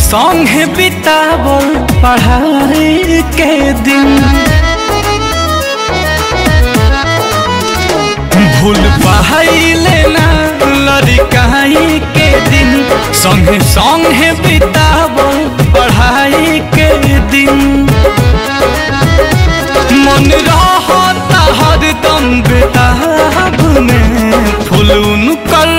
संगे बितावल पढ़ाई के दिन भूल पाइले ना लड़काई के दिन संगे संगे बितावल पढ़ाई के दिन मन रहता हरदम बेताब में फुलून कर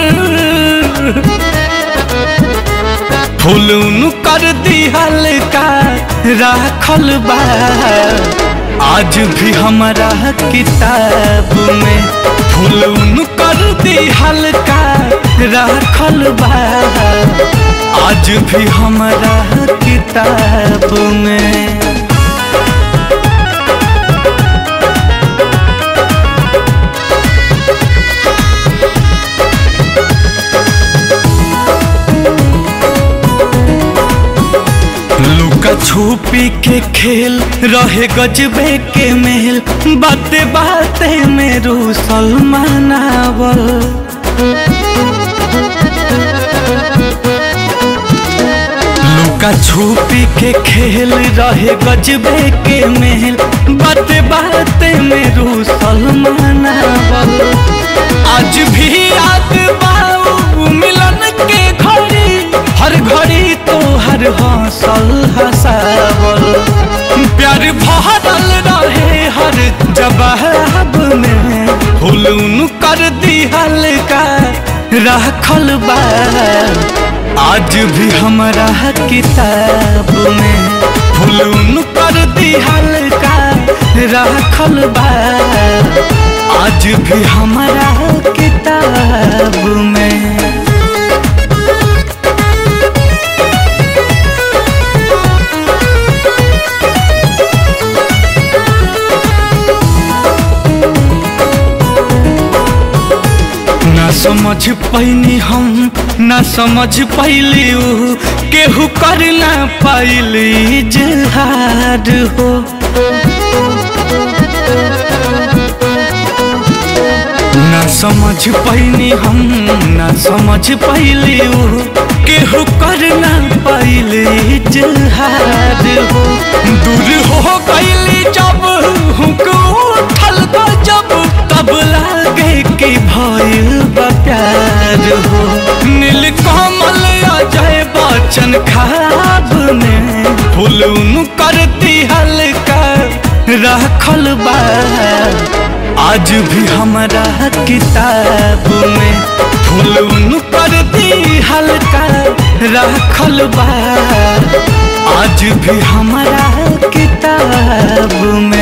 फुलून कर दिहल का राखल बा आज भी हमारा किताब में फुलून कर दिहल का राखल बा आज भी हमारा किताब में लुका छुपी के खेल रहे गजबे के मेल बाते बाते में रूसल मनावल लुका छुपी के खेल रहे गजबे के मेल बाते बाते में रूसल मनावल आज भी याद बाऊ मिलन के घड़ी हर घड़ी तो हर हौसल हसावल प्यार भरल रहे हर जवाब में हुलून कर दिहल का रखल बा आज भी हमारा किताब में हुलून कर दिहल का रखल बा आज भी हमारा किताब में ना समझ पैनी हम ना समझ पैली ऊ केहू कर ना पैली जहार हो ना समझ पैनी हम ना समझ पैली ऊ केहू कर ना पैली जहार हो दूर हो गईली जब हुक उठल जब तब लागे कि भइल बा प्यार हो नील कमल अजय बच्चन खाब में फुलून करती हल्का रखल बा आज भी हमारा किताब में फुलून करती हल्का रखल बा आज भी हमारा किताब में